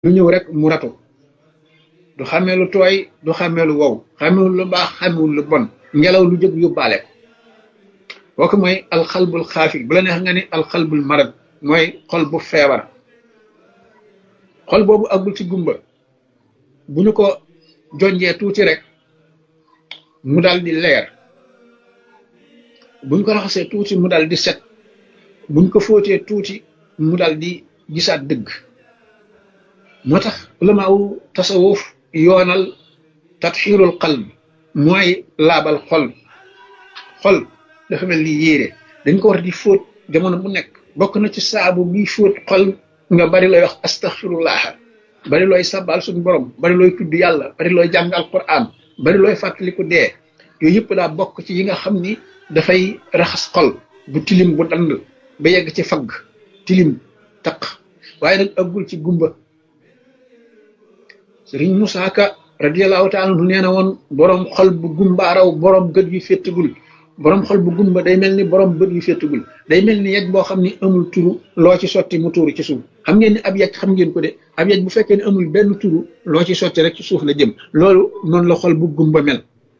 lu ñëw rek mu ratu du xàmmee lu tooy du xàmmee lu wow xàmmewul lu baax xàmmewul lu bon ngelaw lu jóg yóbbaale ko kooku mooy alxalbul xaafi bu la neex nga ni alxalbul marad mooy xol bu feebar xol boobu agul ci gumba bu ñu ko jonjee tuuti rek mu dal di leer buñ ko raxasee tuuti mu dal di set buñ ko fóotee tuuti mu dal di gisaat dëgg moo tax ulamaawu tasawuf yoonal tatxiirul qalb mooy laabal xol xol dafa mel ni yéere dañ ko war di fóot jamono bu nekk bokk na ci saabu bi fóot xol nga bari looy wax astaxfirullah bari looy sabal suñu borom bari looy tudd yàlla bari looy jàng alquran bari looy fàttaliku dee yooyu yëpp daa bokk ci yi nga xam ni dafay raxas xol bu tilim bu dand ba yegg ci fagg tilim taq waaye nag aggul ci gumba sëriñ Musaa Ka radiyallahu taala anhu nee na woon boroom xol bu gumbaaraw boroom gët yu féttagul boroom xol bu gumba day mel ni boroom bët yu féttagul day mel ni yej boo xam ni amul turu loo ci sotti mu tuuru ci suuf xam ngeen ni ab yej xam ngeen ko de ab yej bu fekkee ne amul benn turu loo ci sotti rek ci suuf la jëm loolu noonu la xol bu gumba mel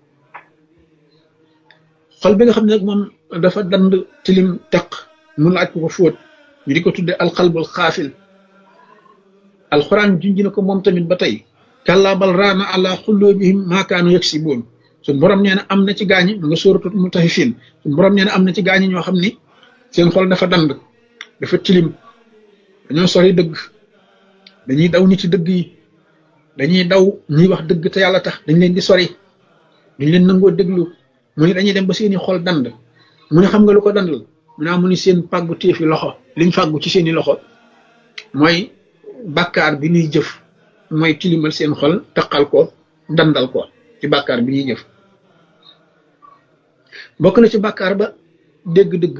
xol bi nga xam ne nag moom dafa dand tilim teq mu laaj ko ko fóot ñu di ko tudde alxalbul xaafil alxuraan junj na ko moom tamit ba tey kàllaa bal raana ala xulloobihim maakaanu yaksiboon suñ borom nee na am na ci gaañi mu nga sóoratu mutaffifin suñ borom nee na am na ci gaañi ñoo xam ni seen xol dafa dand dafa tilim dañoo sori dëgg dañuy daw ñi ci dëgg yi dañuy daw ñuy wax dëgg te yàlla tax dañ leen di sori duñ leen nangoo déglu mu ni dañuy dem ba seeni xol dand mu ne xam nga lu ko dandal mu naa mu ni seen pàggu téefi loxo liñ fàggu ci seeni loxo mooy bàkkaar bi ñuy jëf mooy tilimal seen xol taqal ko dandal ko ci bàkkaar bi ñuy jëf bokk na ci bàkkaar ba dégg-dëgg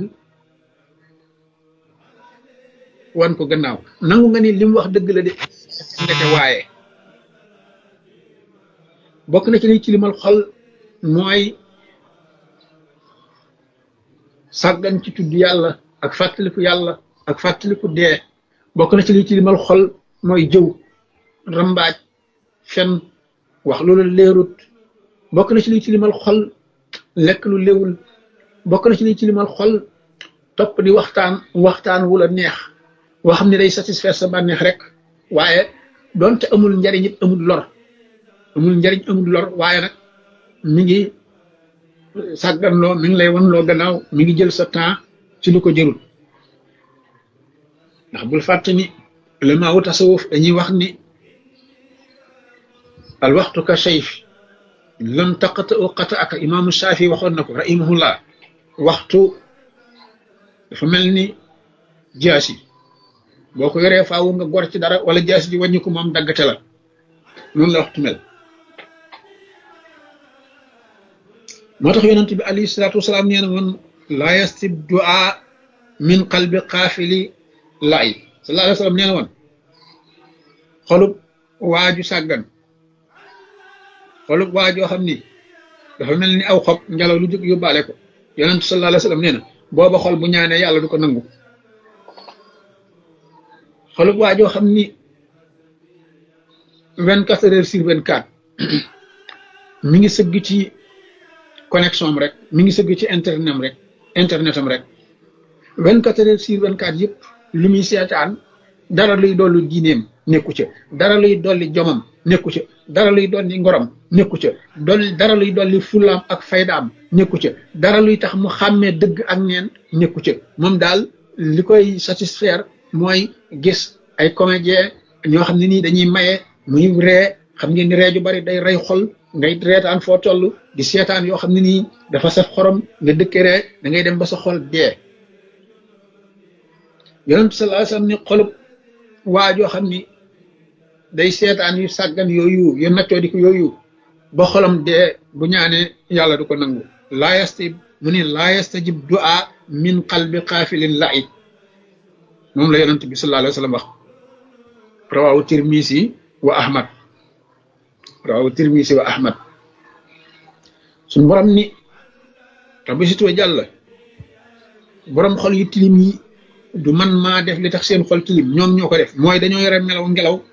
wan ko gannaaw nangu nga ni li mu wax dëgg la de ndeke waaye bokk na ci liy tilimal xol mooy sàggan ci tudd yàlla ak fàttaliku yàlla ak fàttaliku dee bokk na ci liy tilimal xol mooy jëw rambaaj fen wax loolu leerut bokk na ci liy tilimal xol lekk lu léwul bokk na ci liy tilimal xol topp di waxtaan waxtaan wu la neex woo xam ne day satisfaire sa bànneex rek waaye doonte amul njariñ it amul lor amul njariñ amul lor waaye nag mi ngi sàgganloo mi ngi lay wan loo gannaaw mi ngi jël sa temps ci lu ko jërul ndax bul fàtte ni ulama wu tasawuf dañuy wax ni al waxtu ka sayf lam taqata u qata aka imaamu Shaafi waxoon na ko rahimahullah waxtu dafa mel ni jaasi boo ko yoree faawu nga gor ci dara wala jaasi ji wàññi ko moom daggate la noonu la waxtu mel moo tax yonent bi alayhi salaatu wasalaam nee na woon laa yastib duaa min qalbi qaafili laay sallallahu alayhi wa sallam nee na woon xolub waaju sàggan xolub waajoo xam ni dafa mel ni aw xob ngelaw lu jóg yóbbaale ko yonent sallallahu alayhi wa sallam nee na booba xol bu ñaanee yàlla du ko nangu xolub waajoo xam ni vingt quatre heures sur vingt quatre mi ngi sëgg ci connexion am rek mi ngi sëgg ci internet am rek internet am rek vingt quatre heures sur vingt quatre yëpp li muy seetaan dara luy dolli diineem nekku ca dara luy dolli jomam nekku ca dara luy dolli ngorom nekku ca dolli dara luy dolli fulaam ak faydaam nekku ca dara luy tax mu xàmmee dëgg ak neen nekku ca moom daal li koy satisfaire mooy gis ay comédien ñoo xam ne nii dañuy maye muy ree xam ngeen ni ree ju bari day rey xol ngay reetaan foo toll di seetaan yoo xam ne nii dafa saf xorom nga dëkke ree da ngay dem ba sa xol dee yonent sallallahu alayhi wasallam ni xolub waa joo xam ni day seetaan yu sàggan yooyu yu naccoo di ko yooyu ba xolam dee bu ñaanee yàlla du ko nangu laa yastajib mu ni laa yastajib du'a min qalbi xaafilin la'ib moom la yonent bi sallallahu alayhi wasallam wax rawahu tirmisi wa ahmad rawahu tirmisi wa ahmad suñ borom ni rabbi situwa jàll borom xol yu tilim yi du man maa def li tax seen xol tilim ñoom ñoo ko def mooy dañoo yore melaw ngelaw